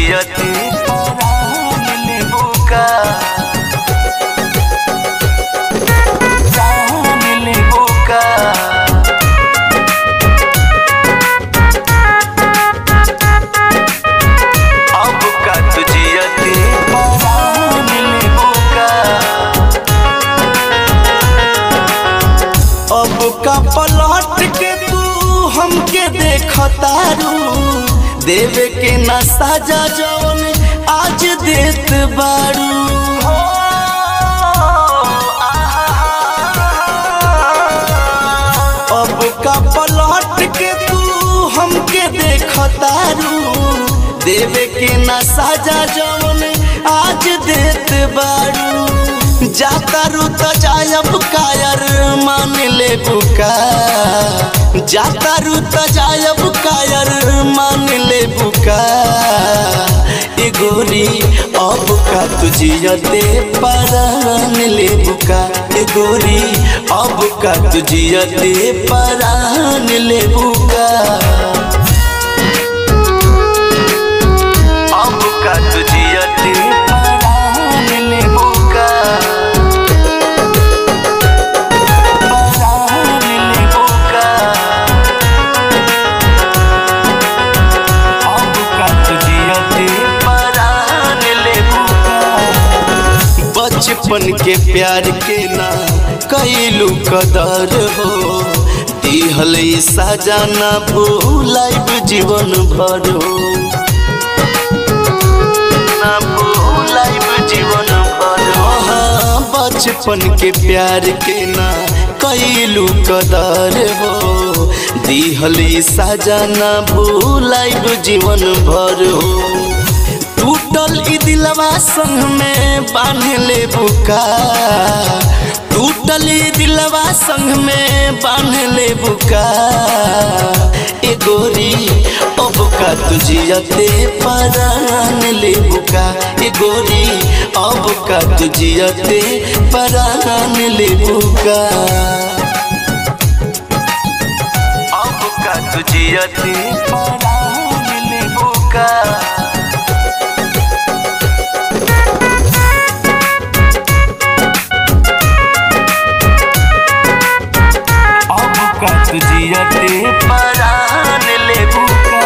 जियते परान लेबू का जान लेबू का अब का तू जियते परान लेबू का अब का पलट के तू हमके देखतारू देवे के न साजा जवन आज देत बारू अब का पलट के तू हमके देखतारू देवे के न साजा जवन आज देत बारू जातारू त जायब कायर मान ले बुका जातारू त जायब कायर मान ले बुका ए गोरी अब का तुझियते परान ले बुका ए गोरी अब का तुझियते परान ले बुका अब का तू जियते परान लेबू का परान लेबू का अब का तू जियते परान लेबू का बचपन के प्यार के ना कैलू कदर हो दिहल ई साजा ना भूलाइब जीवन भर हो ना भूलाइब जीवन भर हाँ, बचपन के प्यार के ना कैलू कदर हो दिहल ई साजा ना भूलाइब जीवन भर हो टूटल ई दिलवा संग में बांध ले बुका टूटल ई दिलवा संग में बांध ले बुका ए गोरी अब का तुझियते परान ले बुका ए गोरी अब का तुझियते परान ले बुका अब का तू जियते परान लेबू का अब का तू जियते परान लेबू का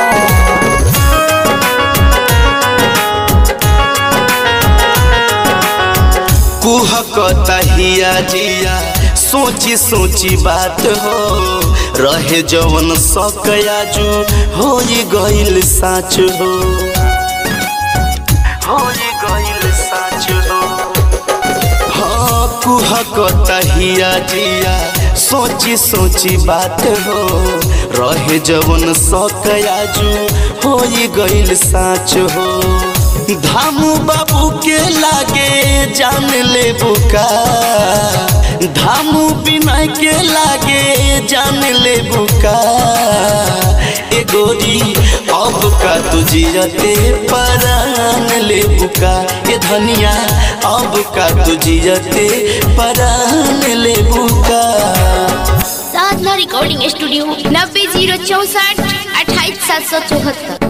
कुहकता हिया जिया सोची सोची बात हो रहे जवन सकयाजू हो गइल साच हो हो गइल साच हो हाँ कुहकता हिया जिया सोची सोची बात हो रहे जवन सकयाजू हो गइल साच हो धामू बाबू के लागे जान ले बुका धामू बिना के लागे जान ले बुका ए गोरी अब का तुझियते परान ले बुका ए धनिया अब का तुझियते परान ले बुका साधना रिकॉर्डिंग स्टूडियो नब्बे जीरो चौसठ अट्ठाईस सात सौ चौहत्तर